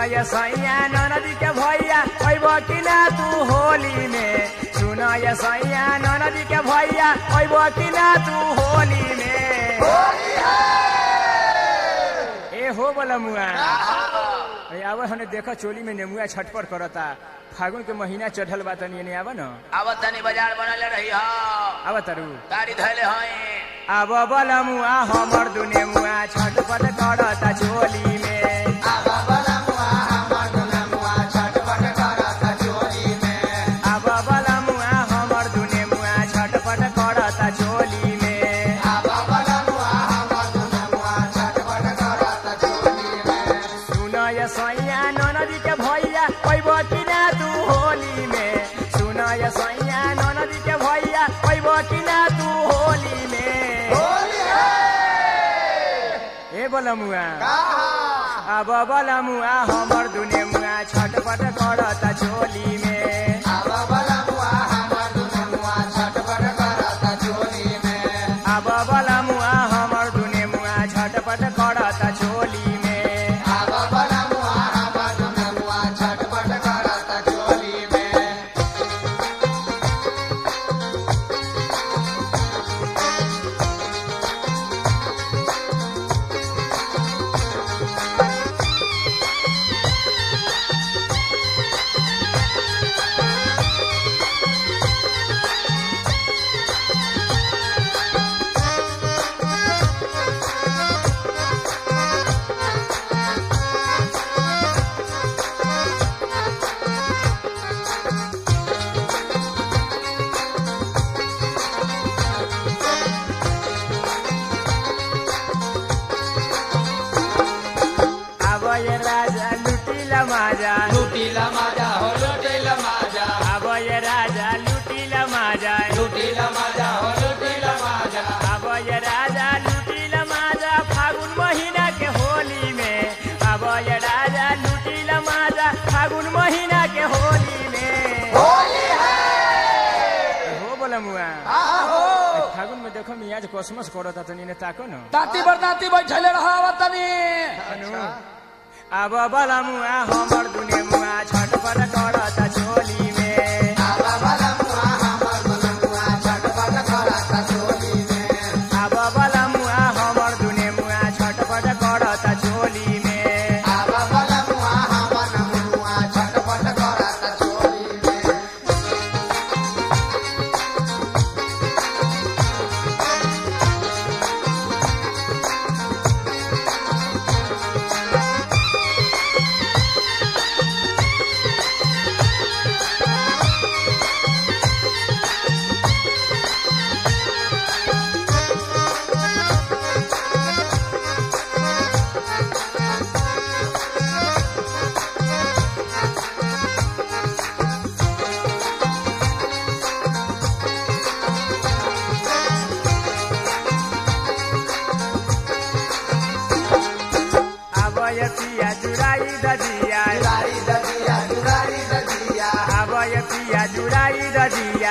ये सैया ननदी के भैया अइब कि ना तू होली में सुन ये सैया ननदी के भैया अइब कि ना तू होली में ए हो बोला मुआ ए आवे हने देखा चोली में नेमुआ छटपट करता फागुन के महीना चढ़ल बा तनी एने आवा न अब तनी बाजार बनल रही हो आवा तारू गाड़ी धैले हई अब बोला मुआ हमर दुने मुआ छटपट करता चोली में अब बोला मुआ हमर दुने मुआ छटपट करता चोली में सुन ये सैया ननदी के भैया अइब कि ना तू होली में सुन ये सैया ननदी के भैया अइब कि ना तू होली में ए बोला मुआ अब बोला मुआ हमर दुने मुआ छटपट करता चोली में अब बोला मुआ हमर दुने मुआ छटपट करता चोली में अब ये राजा लुटिला माजा लुटीला माजा हो लुटीला माजा अब ये राजा लुटिला माजा लुटीला माजा हो लुटीला माजा अब ये राजा लुटिला माजा फागुन महीना के होली में अब ये राजा लुटिला माजा फागुन महीना के होली में हो बोला मुआ फागुन में देखो मियाज कोसमस करता तनी ने ताको न दाती बरदाती बैठले रहा तनी अनु अब बोला मुआ हमर दुने मुआ छटपट करता चोली में अब बोला मुआ हमर दुने मुआ छटपट करता चोली में अब यतिया जुराई दजिया अब यतिया जुराई दजिया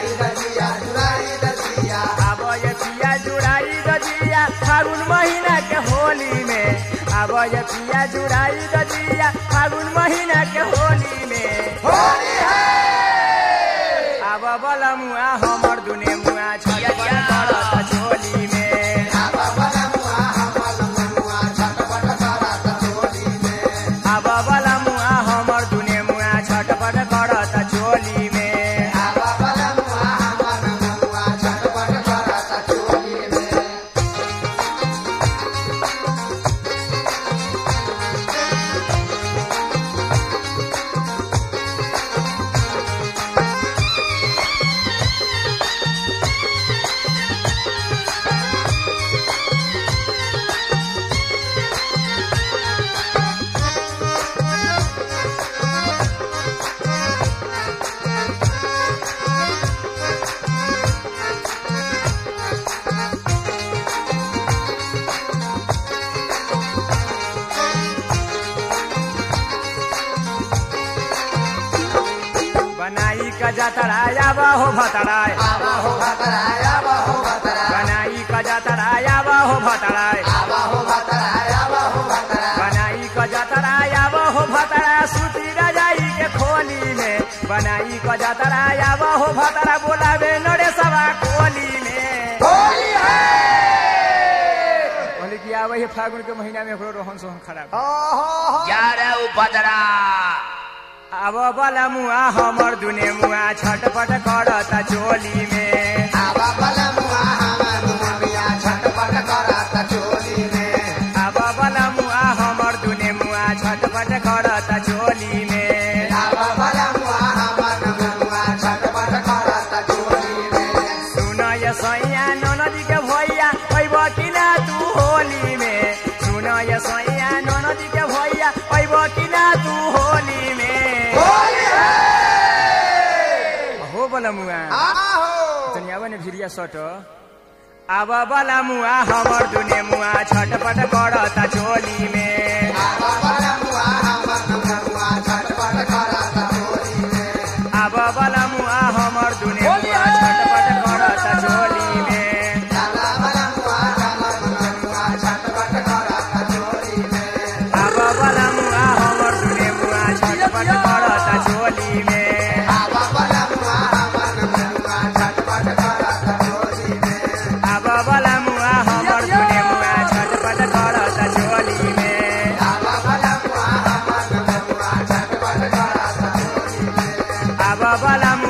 अब यतिया जुराई दजिया फागुन महीना के होली में अब यतिया जुराई दजिया फागुन महीना के होली में अब बला मुआ हमर दुने मुआ छटपट करता चोली में अब बला मुआ हमर दुने मुआ छटपट करता चोली में बनाई का जातराया हो भतराय बनाई का जातराया हो भतराय बनाई का जातराया हो भतराय बनाई क जातरा आब हो भतरा बोलावे नरे सभा कोली में होली है कहली कि आब फागुन के महीना में एकरो रोहन सोहन खराब ओहो जा रे उपद्रा अब बला मुआ हमर दुने मुआ छटपट करता चोली में आवा बला मुआ हमर मुआ छटपट करत चोली में अब बला मुआ हमर दुने मुआ छटपट करता चोली में आवा बला मुआ हमर मुआ छटपट करत चोली में सुन ये सैया ननदी के भैया पैब कि ना तू होली में सुन ये सैया ननदी के भैया पैब कि ना तू होली में होली है हो बला मुआ आहो तनी आवा ने भिरिया सट आब बला मुआ हमर दुने मुआ छटपट करता चोली में आवा बला मुआ हमर मुआ छटपट करत चोली में आब बला मुआ हमर दुने मुआ छटपट करता चोली में आवा बला मुआ हमर मुआ छटपट करत चोली में आब बला मुआ हमर दुने मुआ छटपट करता चोली में आवा बला मुआ हमर मुआ छटपट करत चोली में आब बला मुआ हमर दुने मुआ छटपट करता चोली में आवा बला मुआ हमर मुआ छटपट करत चोली में आब बला मुआ